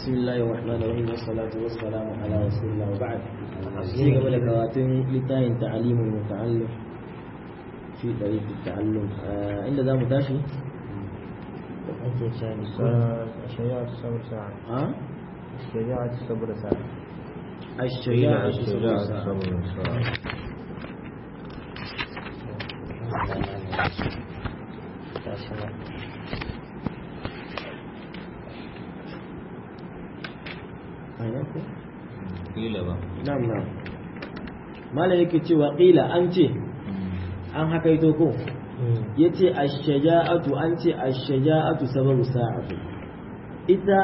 بسم الله الرحمن الرحيم والصلاة والسلام على رسول الله وبعد في قبل كواتن لتاين تعليم المتعلم في طريق التعلم آه عند ذا متاشي ake shani shari'a ta sabar sa'a ها shari'a ta sabar sa'a الشجاعة shari'a ta الشجاعة sabar sa'a kila ba نعم نعم ما لا yake cewa qila an ce an hakaito ko yace ash-shaja'atu an ce ash-shaja'atu sababu sa'atu ita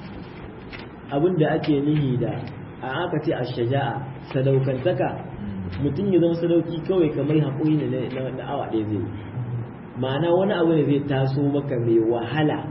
abinda ake nihi da a aka ce ash-shaja'a sadaukantaka mutum ya zama sadauki kawai kamar haƙuri ne na na awa ɗaya zai yi. ma'ana wani abu ne zai taso maka mai wahala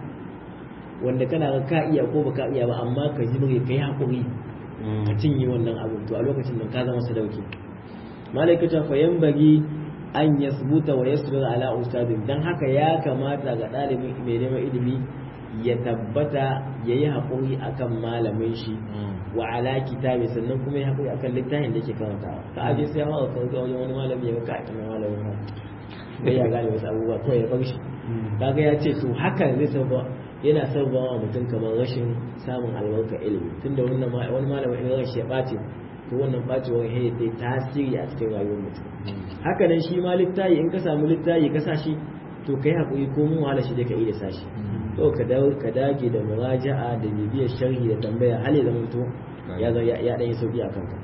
wanda kana ga ka iya ko baka iya ba amma ka ji bari kai haƙuri ka cinye wannan abin to a lokacin nan ka zama sadauki malaikata fa yanbaghi an yasbuta wa yasbir ala ustadin dan haka ya kamata ga ɗalibin mai neman ilimi ya tabbata ya yi haƙuri akan malamin shi wa ala kitabi sannan kuma ya haƙuri akan littafin da yake karantawa ka aje sai hawa ka ga wajen wani malami ya ga ka malamin ha bai ya gane wasu abubuwa kawai ya bar shi kaga ya ce to hakan zai sabba yana sabba wa mutum kamar rashin samun albarka ilimi tunda wannan ma- wani malamin in rashi ya ɓace to wannan ɓacewar ya yi tasiri a cikin rayuwar mutum haka nan shi ma littayi in ka samu littayi ka sa shi to kai haƙuri ko mun wahala shi dai ka iya sa shi to ka dawo ka dage da muraja'a da bibiyar sharhi da tambaya hal ya zama to ya zo ya dan yi sauki a kanka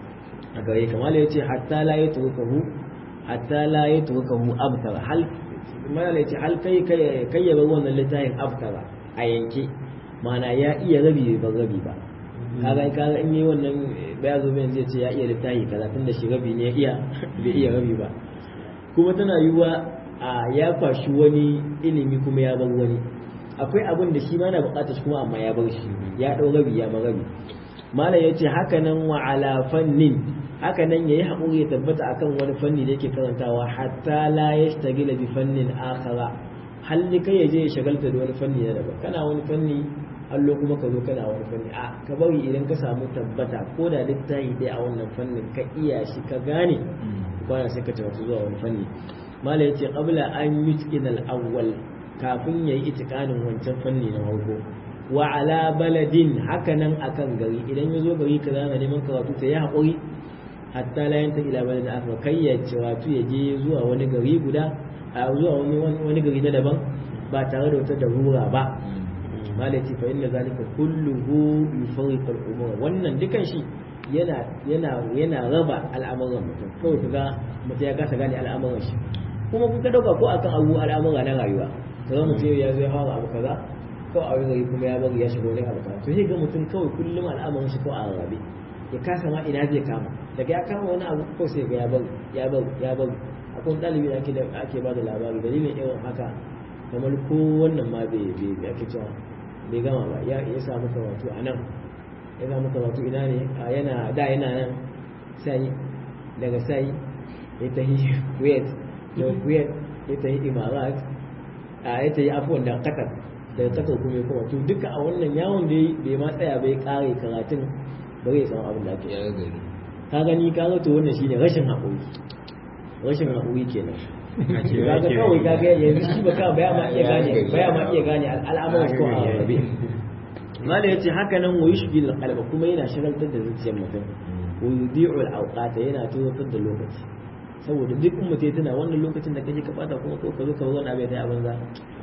a gare kamar ya ce hatta la yatrukahu hatta la yatrukahu abtara hal mana ya ce hal kai kai kai ya bar wannan littafin abtara a yanke mana ya iya rabi ba rabi ba kaga kaga in yi wannan baya zo mai zai ce ya iya littafi kaza tunda shi rabi ne ya iya bai iya rabi ba kuma tana yiwuwa a ya kwashi wani ilimi kuma ya bar wani akwai abin da shi ma na bukatar shi kuma amma ya bar shi ya dau rabi ya bar rabi malam yace haka nan wa ala fannin haka nan yayi hakuri ya tabbata akan wani fanni da yake karantawa hatta la yashtagila bi fannin akhara halli kai ya je ya shagalta da wani fanni na daban kana wani fanni allo kuma ka zo kana wani fanni a ka bari idan ka samu tabbata ko da littafi dai a wannan fannin ka iya shi ka gane kwana sai ka tabbata zuwa wani fanni mala yace qabla an yutqina al-awwal kafin yayi itikanin wancan fanni na farko wa ala baladin hakanan akan gari idan ya zo gari kaza na neman karatu ta yi haƙuri hatta la yanta ila baladin akhar kai ya ce wato ya je zuwa wani gari guda a zuwa wani wani gari na daban ba tare da wata darura ba mala yace fa inna zalika kulluhu yufarriqu al-umur wannan dukan shi yana yana yana raba al'amuran mutum kawai kaga mutum ya kasa gane al'amuran shi kuma kun ka dauka ko akan abu al'amura na rayuwa kaga mutum ya zo ya fara abu kaza ko a wani gari kuma ya bari ya shiga wani abu kaza to sai ga mutum kawai kullum al'amuran shi ko a rarrabe ya kasa ma ina zai kama daga ya kama wani abu ko sai ga ya bari ya bari ya bari akwai ɗalibi da ake da ake ba da labari dalilin irin haka kamar ko wannan ma bai bai ake cewa bai gama ba ya ya samu karatu a nan ya samu karatu ina ne a yana da yana nan sai daga sai ya tahi kuwait da kuwait ya tahi imarat a ya tahi afuwan da qatar daga qatar kuma ya koma to duka a wannan yawon da bai ma tsaya bai kare karatun bari ya samu abin da ake ya gari ka gani ka ga to wannan shine rashin haƙuri rashin haƙuri kenan ka ga kawai ka ga yanzu shi ba ka baya ma iya gane baya ma iya gane al'amuran ko a rabe mala yace haka nan wa yushghil qalba kuma yana shagaltar da zuciyar mutum wa yudi'u al-awqata yana tozartar da lokaci saboda duk in mutum tana wannan lokacin da kaje ka bata kuma ko ka zo ka wani abu ya banza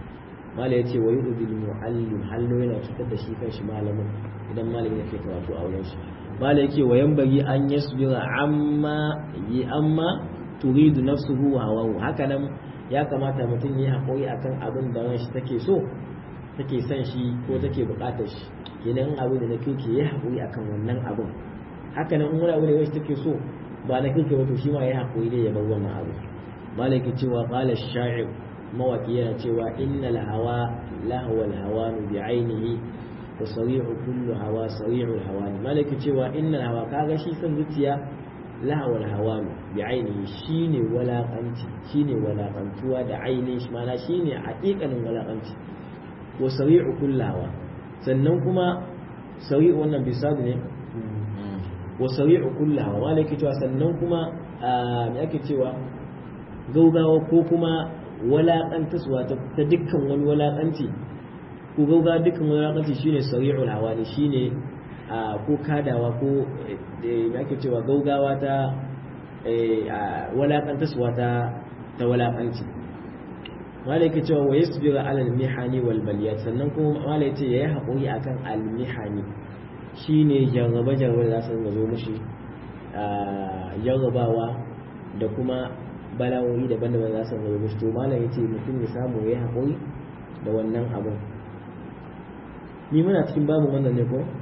mala yace wa yu'dil mu'allim hallo yana cutar da shi kanshi malamin idan malamin yake karatu a wurin shi mala yake wa yanbaghi an yasbira amma yi amma turidu nafsuhu wa hawahu haka nan ya kamata mutum ya haƙuri akan abin da ran shi take so take son shi ko take buƙatar shi kenan abin da na kirki ya haƙuri akan wannan abin haka nan in wani abu ne wacce take so ba na kirki ba to shi ma ya haƙuri ne ya bar wannan abu malaki cewa qala sha'ir mawaki yana cewa innal hawa lahwa al hawanu bi ainihi wa sari'u kullu hawa sari'u al hawani malaki cewa innal hawa kaga shi son zuciya lahawar hawanu bi ainihi shine walakanci shine walakantuwa da ainihin shi mana shine haƙiƙanin walakanci wa sari'u kullawa sannan kuma sari'u wannan bisad ne wa sari'u kullaha wa malaki cewa sannan kuma me ake cewa gaugawa ko kuma walaƙantaswa ta dukkan wani walaƙanci ko gaugawa dukkan wani walaƙanci shine sari'ul hawali shine ko kadawa ko me ake cewa gaugawa ta walaƙantaswa ta ta walaƙanci mala yake cewa wa yasbiru ala al-mihani wal baliyat sannan kuma mala yace yayi hakuri akan al-mihani shine jarraba jarraba da za su zo mushi jarrabawa da kuma bala'o'i daban-daban za su zo mushi to mala yace mutum ya samu yayi hakuri da wannan abun ni muna cikin babu wannan ne ko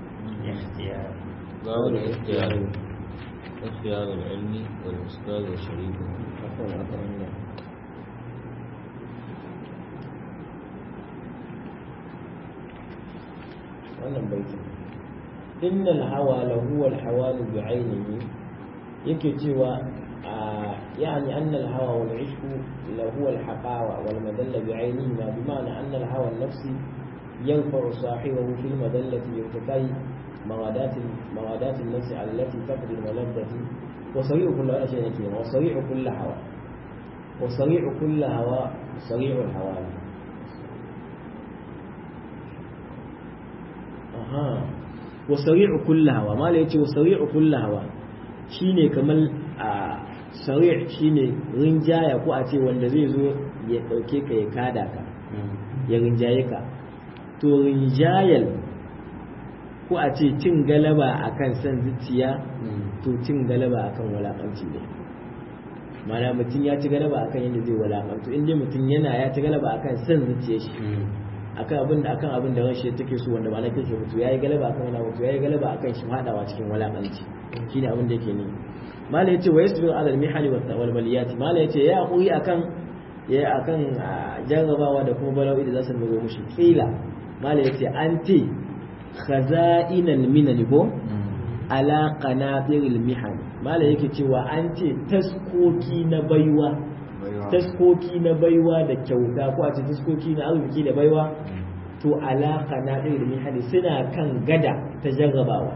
باب الاختيار اختيار العلم والأستاذ وشريكه عفوا عفوا wannan baitin innal hawa la huwa al hawal bi ainihi yake cewa يعني أن الهوى والعشق لهو الحقاوة والمدلة بعينه ما بمعنى أن الهوى النفسي ينفع صاحبه في المدلة بارتكاء موادات موادات النفس التي تقضي الملذة وصريع كل شيء وصريع كل هوى وصريع كل هوى صريع الهوى aha wa sari'u kulli hawa mala yace wa sari'u kulli hawa shine kamar a sari' shine rinjaya ko a ce wanda zai zo ya dauke ka ya kada ka ya rinjaye ka to rinjayal ko a ce cin galaba akan san zuciya to cin galaba akan walakanci ne mana mutum ya ci galaba akan yadda zai walakantu in dai mutum yana ya ci galaba akan san zuciya shi akan abin da akan abin da rashi take so wanda ba na kake mutu yayi galaba akan wani mutu yayi galaba akan shi hadawa cikin walakanci shine abin da yake ni mala yace wa yasbiru ala al-mihali wal baliyat mala yace ya hakuri akan ya akan jarrabawa da kuma bala'o'i da za su zo mushi kila mala yace anti khaza'inal minan ko ala qanatiril mihan mala yake cewa an ce taskoki na baiwa taskoki na baiwa da kyauta ko a ce taskoki na arziki da baiwa to alaka na ɗaya da mihali suna kan gada ta jarrabawa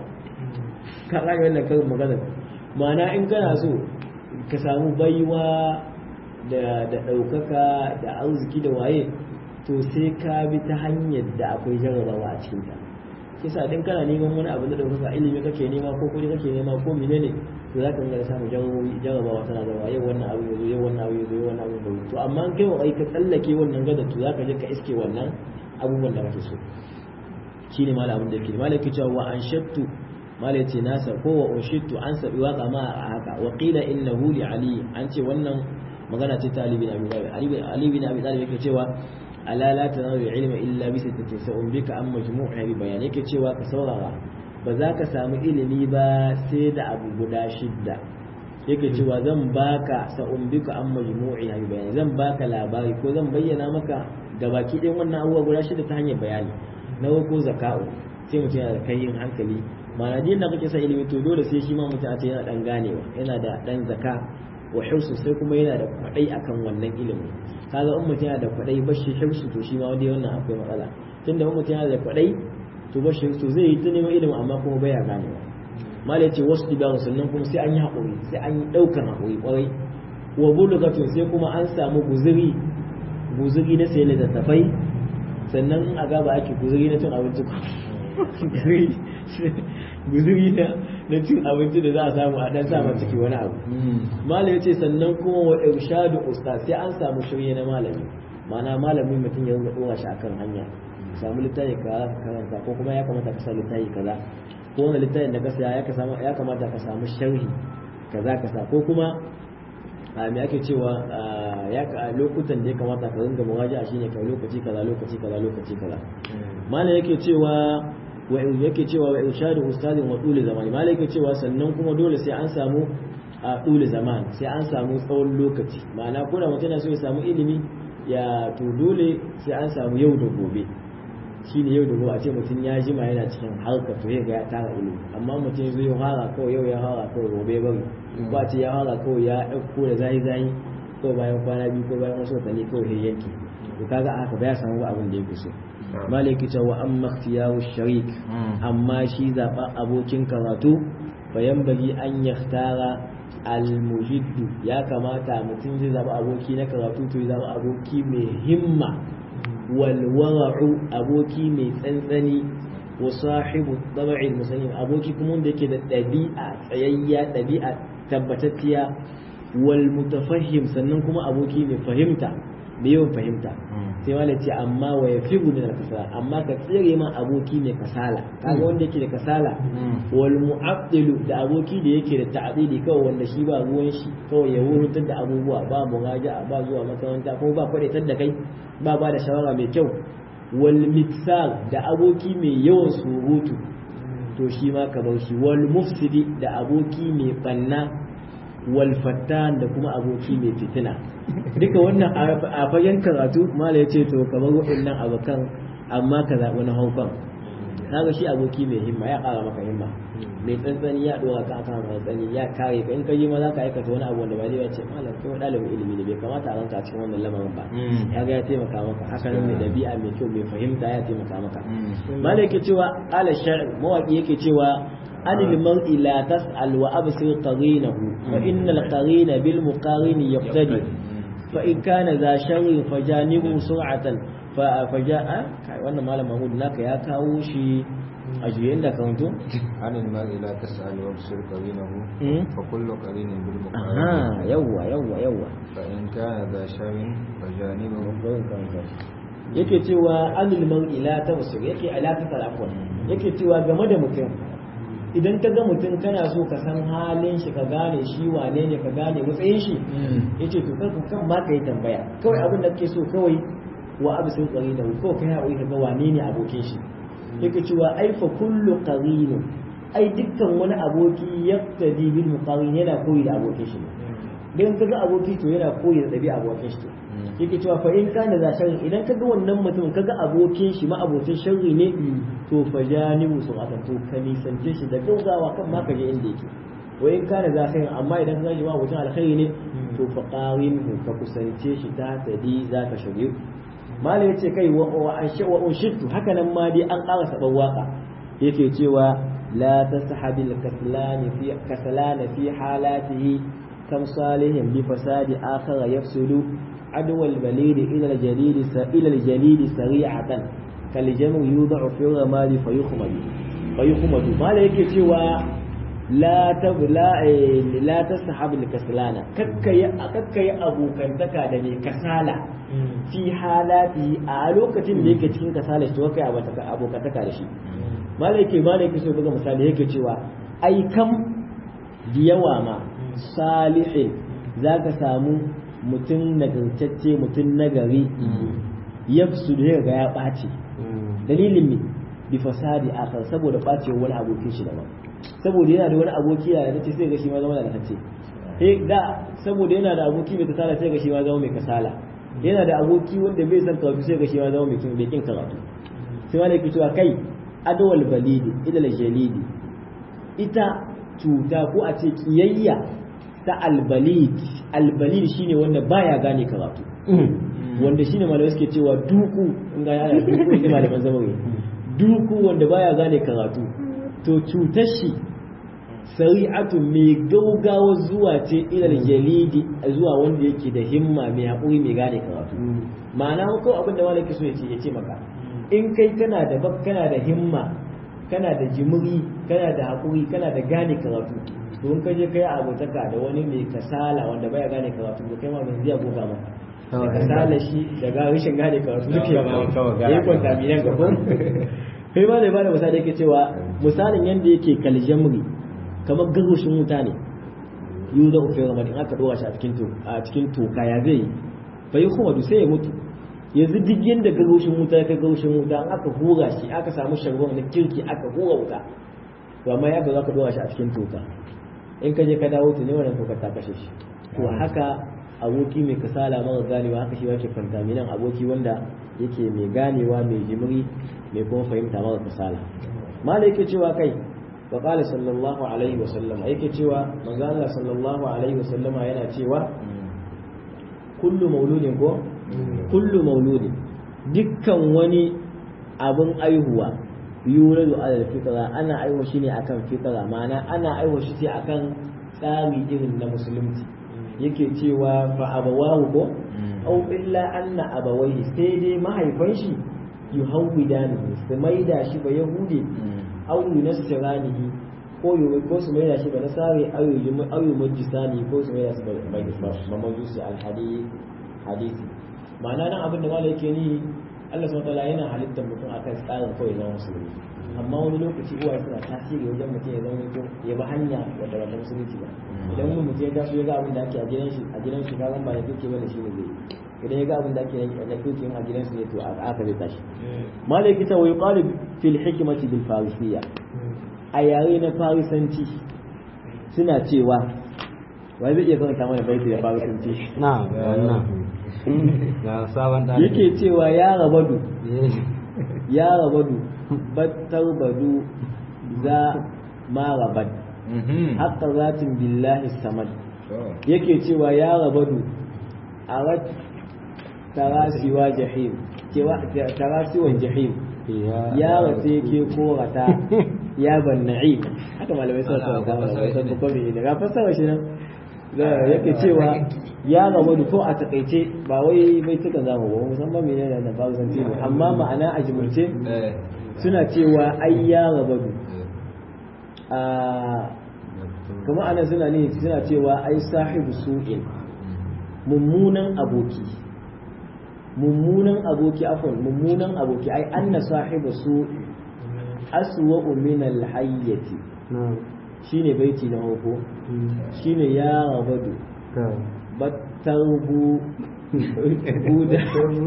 ka ƙari wannan karin magana ma'ana in kana so ka samu baiwa da ɗaukaka da arziki da waye to sai ka bi ta hanyar da akwai jarrabawa a cikinta kisa din kana neman wani abu da ɗaukaka ilimi kake nema ko kuɗi kake nema ko menene to za ka ga samu jarrabawa tana da yau wannan abu yazo yau wannan abu yazo yau wannan abu yazo to amma an kai wa ka tsallake wannan gada to za ka je ka iske wannan abubuwan da kake so shine malam abin da yake malam yake cewa wa anshattu malam yace nasa ko wa unshittu an sabi waka ma a haka wa qila innahu li ali an ce wannan magana ce ta ali bin abi talib ali bin abi talib yake cewa ala la tanawu ilma illa bi sittatin sa'un bika an majmu'a bi bayan yake cewa ka saurara ba za ka samu ilimi ba sai da abu guda shidda yake cewa zan baka sa'un bika an majmu'i bi bayan zan baka labari ko zan bayyana maka gabaki ɗayan wannan abubuwa guda shida ta hanyar bayani na ko zaka'u sai mutum yana da kayin hankali ma'ana din da kake sa ilimi to dole sai shi ma mutum a ce yana dan ganewa yana da dan zaka wa hirsu sai kuma yana da kwadai akan wannan ilimi kaga in mutum yana da kwadai bashi hirsu to shi ma wanda wannan akwai matsala tunda in mutum yana da kwadai to bashi to zai yi ta neman ilimi amma kuma baya ganewa mala yace wasu dibaru sannan kuma sai an yi haƙuri sai an yi ɗaukar haƙuri ƙwarai wa bulugatun sai kuma an samu guzuri guzuri na sai littattafai sannan a gaba ake guzuri na cin abinci guzuri na cin abinci da za a samu a dan sama ciki wani abu malam ya ce sannan kuma wa irshadu ustaz sai an samu shirye na malami ma'ana malami mutum ya rinka dora shi akan hanya samu littafi ka karanta ko kuma ya kamata ka sa littafi kaza ko wani littafin da ka saya ya kamata ka samu sharhi kaza ka sa ko kuma a me ake cewa ya lokutan da ya kamata ka ringa muwaja'a shine kai lokaci kaza lokaci kaza lokaci kaza malam yake cewa wa yake cewa wa irshadu ustadin wa dole zamani malam yake cewa sannan kuma dole sai an samu a dole zaman sai an samu tsawon lokaci ma'ana ko da mutum yana so ya samu ilimi ya to dole sai an samu yau da gobe shine yau da gobe a ce mutum ya jima yana cikin harka to ya ga ya tara ilimi amma mutum ya zo ya fara kawai yau ya fara kawai gobe bari ba ce ya fara kawai ya ɗauko da zayi zayi ko bayan kwana biyu ko bayan wasu watanni kawai ya yanke to kaga haka ba ya samu abin da yake so malaki ta wa amma ikhtiyaru sharik amma shi zaɓa abokin karatu bayan bagi an yahtara almujiddu ya kamata mutum zai zaɓa aboki na karatu to ya zaɓa aboki mai himma walwara'u aboki mai tsantsani wa sahibu tabi'il musayyin aboki kuma wanda yake da ɗabi'a tsayayya ɗabi'a tabbatacciya wal mutafahim sannan kuma aboki mai fahimta da yawan fahimta sai wala ce amma wa ya fi min kasala amma ka tsere ma aboki mai kasala kaga wanda yake da kasala wal mu'abdilu da aboki da yake da ta'dili kawai wanda shi ba ruwan shi kawai ya wurutar da abubuwa ba muraja'a ba zuwa makaranta ko ba kwadaitar da kai ba ba da shawara mai kyau wal miksal da aboki mai yawan surutu to shi ma ka bar shi wal mufsidi da aboki mai banna wal fattan da kuma aboki mai fitina duka wannan a fagen karatu mala ya ce to kamar waɗannan abokan amma ka zaɓi na haufan kaga shi aboki mai himma ya ƙara maka himma mai tsantsani ya ɗora ka akan tsantsani ya kare ka in ka yi ma za ka aikata wani abu wanda ba zai ce malam kai ɗalibin ilimi ne bai kamata a ranka a cikin wannan lamarin ba ya ga ya taimaka maka haka nan mai ɗabi'a mai kyau mai fahimta ya taimaka maka malam yake cewa ala shar'i mawaƙi yake cewa عن المرء لا تسأل وأبصر قرينه فإن القرين بالمقارن يقتدي فإن كان ذا شر فجانبه سرعة فجاء wannan malam Mahmud naka ya kawo shi a juyen da kawanto عن المرء لا تسأل وابصر قرينه فكل قرين بالمقارن aha yawwa yawwa yawwa فإن كان ذا شر فجانبه yake cewa anil mar'i la tawsir yake ala ta afwan yake cewa game da mutum idan ka ga mutum kana so ka san halin shi ka gane shi wane ne ka gane matsayin shi yace to kar kan ma ka yi tambaya kawai abin da kake so kawai wa abu sun tsari da ko kai haƙuri ka ga wane ne abokin shi yake cewa ai fa kullu qarin ai dukkan wani aboki yaqtadi bil muqarin yana koyi da abokin shi dan kaga aboki to yana koyi da dabi'a abokin shi yake cewa fa in kana za sharri idan kaga wannan mutum kaga abokin shi ma abokin sharri ne to fa janibu su aka to ka nisance shi da gaugawa kan ma kaje inda yake wa in kana za khairin amma idan kaga shi ma abokin alkhairi ne to fa qarinhu ka kusance shi ta tadi za ka shirye mala yace kai wa wa wa ushittu haka nan ma dai an ƙara saban waka yake cewa la tashabil kaslani fi kaslana fi halatihi kam salihin bi fasadi akhara yafsulu عدو البليد إلى الجليد إلى الجليد سريعة كالجمر يوضع في الرماد فيخمد فيخمد ما لك سوى لا تب لا لا تسحب الكسلانة ككي ككي أبو كنتكا دني كسالة في حالاته ألوكة ليك تكين كسالة تو كي أبو كنتكا دشي ما لك ما لك سوى بقى مثال هيك سوى أي كم ديواما صالح ذاك سامو mutum nagartacce mutum nagari ya su da ga ya ɓace dalilin ne bi fasadi akar saboda ɓace wani abokin shi daban saboda yana da wani aboki ya da sai ga shi ma zama nagartacce eh da saboda yana da aboki mai kasala sai ga shi ma zama mai kasala yana da aboki wanda bai san karatu sai ga shi ma zama mai kin bai kin karatu sai wani yake cewa kai adawal balidi idal jalidi ita cuta ko a ce kiyayya ta albalid albalid shine wanda baya gane karatu wanda shine malamai suke cewa duku in ga yana duku ne malaman zamawi duku wanda baya gane karatu to cutar shi sari'atu mai gaugawa zuwa ce ilal jalidi zuwa wanda yake da himma mai haƙuri mai gane karatu ma'ana ko abin da malaki so ya ce maka in kai kana da kana da himma kana da jimiri kana da haƙuri kana da gane karatu to in ka je kai abotaka da wani mai kasala wanda baya gane karatu da kai ma mai zai goga maka da kasala shi da ga rashin gane karatu duke ya yi kwanta miyan gaban kai ma da bada misali yake cewa misalin yanda yake kaljamri kamar garushin wuta ne yu da ufe ramadin aka dora shi a cikin a cikin toka ya zai bai kuma du sai ya mutu yanzu duk yanda garushin wuta ya kai garushin wuta an aka hura shi aka samu sharwan na kirki aka hura wuta to amma ya ga za ka dora shi a cikin toka in ka je ka dawo to ne wannan tokar ta kashe shi to haka aboki mai kasala mara ganewa haka shi yake fantaminan aboki wanda yake mai ganewa mai jimiri mai kuma fahimta mara kasala mala yake cewa kai wa qala sallallahu alaihi wa sallam yake cewa manzo Allah sallallahu alaihi wa sallama yana cewa kullu mauludin ko kullu mauludin dukkan wani abin aihuwa yuladu alal fitra ana aiwa shi ne akan fitra ma'ana ana aiwa shi ce akan tsari irin na musulunci yake cewa fa abawahu ko au illa anna abawaihi sai dai mahaifan shi yuhawwidanihi su maida shi ba yahudi au yunassiranihi ko yu ko su maida shi ba nasare au yu au yumajjisani ko su maida shi ba ba majusi al hadisi ma'ana nan abin da malai yake ni Allah subhanahu wataala yana halittar mutum akan tsarin kawai na musulmi amma wani lokaci uwaye suna tasiri wajen mutum ya zama mutum ya bi hanya wadda ba ta musulunci ba idan wani mutum ya taso ya ga abin da ake a gidan shi a gidan shi ka ba da kake bane shi ne zai idan ya ga abin da ake na kake a gidan su ne to a aka zai tashi malai kita wa yuqalu fil hikmati bil farisiyya a yare na farisanci suna cewa wai zai iya karanta mana baiti da farisanci na wannan ga sabon ɗalibi yake cewa ya rabadu ya rabadu battar badu za ma rabad haka zatin billahi samad yake cewa ya rabadu a rat tarasiwa jahim cewa tarasiwan jahim ya rata yake korata ya ban na'im haka malamai suna suna kama da wasan bukari ne ga fassara shi nan yake cewa ya rabadu ko a takaice ba wai bai tuka zamu ba musamman mene ne da babu zance ne amma ma'ana a jimurce suna cewa ai ya rabadu a kuma ana suna ne suna cewa ai sahibu su'in mummunan aboki mummunan aboki afon mummunan aboki ai anna sahibu su'in aswa'u min al-hayyati shine baiti na hoko shine ya rabadu battarbu buda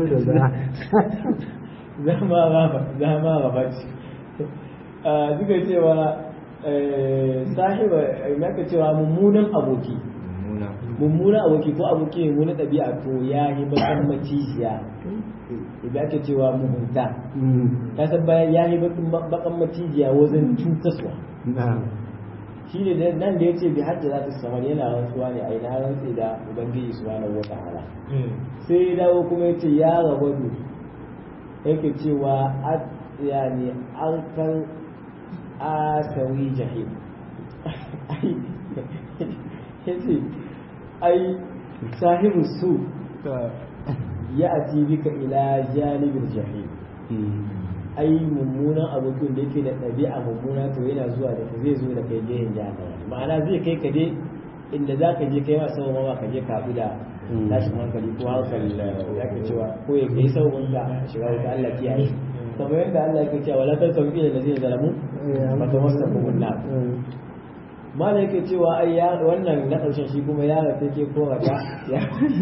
zama rafa zama rafa ce duka cewa sahiba maka cewa mummunan aboki mummunan aboki ko aboki mummunan ɗabi'a to ya yi bakan macijiya idan ake cewa mugunta ta san bayan ya yi bakan macijiya wajen cutaswa shi ne nan da ya ce bi hajji za ta samar yana rantsuwa ne a ina rantsi da ubangiji su wani wata hala sai ya dawo kuma ya ce ya rabadu yake cewa ya ne an kan asawi jahim ya ce ai sahibu su ya ati bika ila janibin jahim ai mummunan abokin da yake da ɗabi'a mummuna to yana zuwa da zai zo da kai gehen jahannama ma'ana zai kai ka je inda za ka je kai ma sau ma ka je ka haɗu da tashin hankali ko hankali ya ka cewa ko ya kai sau ka shiga wuta Allah kiyaye kamar yadda Allah yake cewa wala tarkam ila allazina zalamu fa tamassakum an-nar mala yake cewa ai ya wannan na ƙarshen shi kuma ya rafe ke korata ya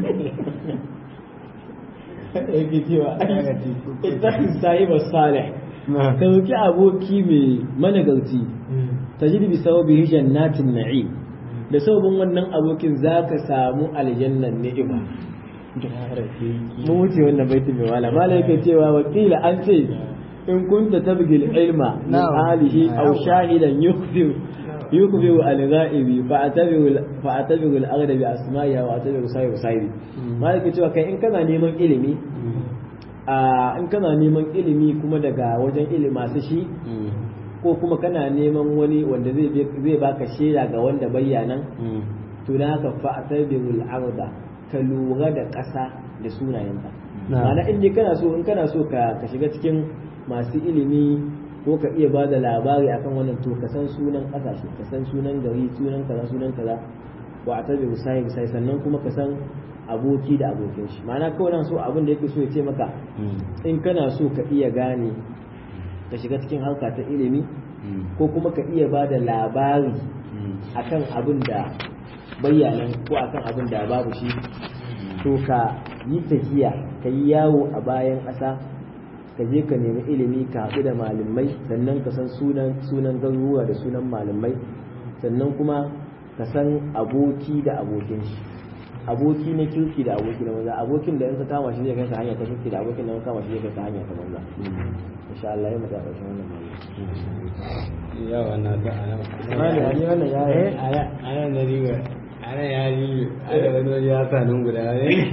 yake cewa ittakhidh sahiba salih ka dauki aboki mai managarci tajid bi sababi jannatin na'im da sababin wannan abokin zaka samu aljannan ni'ima mu wuce wannan baiti mai wala mala yake cewa wakila an ce in kunta tabgil ilma min alihi aw shahidan yukhbir يكبر الغائب فاعتبر فاعتبر الاغلب باسمائها واعتبر صاحب صاحبي ما yake cewa kai in kana neman ilimi a in kana neman ilimi kuma daga wajen ilimi masu shi ko kuma kana neman wani wanda zai zai baka shaida ga wanda bayyanan to da haka fa'tabirul arda ka lura da ƙasa da sunayenta ma'ana in kana so in kana so ka shiga cikin masu ilimi ko ka iya ba da labari akan wannan to ka san sunan kasashe ka san sunan gari sunan kaza sunan kaza wa a tabi musayi musayi sannan kuma ka san aboki da abokin shi ma'ana kawai nan so abin da yake so ya ce maka in kana so ka iya gane ka shiga cikin harka ta ilimi ko kuma ka iya ba da labari akan abin da bayyanan ko akan abin da babu shi to ka yi tafiya ka yi yawo a bayan ƙasa ka je ka nemi ilimi ka haɗu da malamai sannan ka san sunan sunan garuruwa da sunan malamai sannan kuma ka san aboki da abokin shi aboki na kirki da aboki na maza abokin da in ka kama shi zai kai ka hanya ta kirki da abokin da in ka kama shi zai kai ka hanya ta maza insha Allah ya mata ƙarshen wannan malami ya wannan da ana mali ali wannan ya ana ana da riga ana ya riga ana wani wani ya sa nan guda ne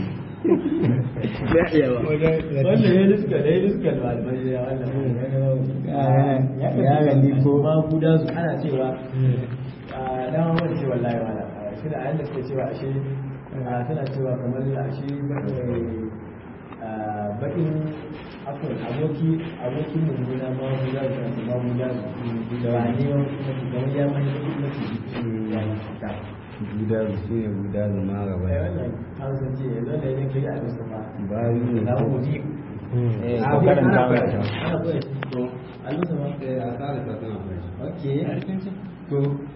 ya iya ba wannan ya riska da ya riska da malamai ya wannan ya gani ko ma guda su ana cewa a dama wani ce wallahi wala shi da ayyanda suke cewa ashe suna cewa kamar ashe bakin akwai aboki abokin mummuna ma guda su ma guda su da wani kamar ya mani bakin mace ya ta guda su ne guda su ma gaba ai wannan hausa ce yanzu da yake kai a bisa ba ba yi ne na uji eh a ko karanta ana mana koya ana koya to a lusa ma a tsara ta tana okay to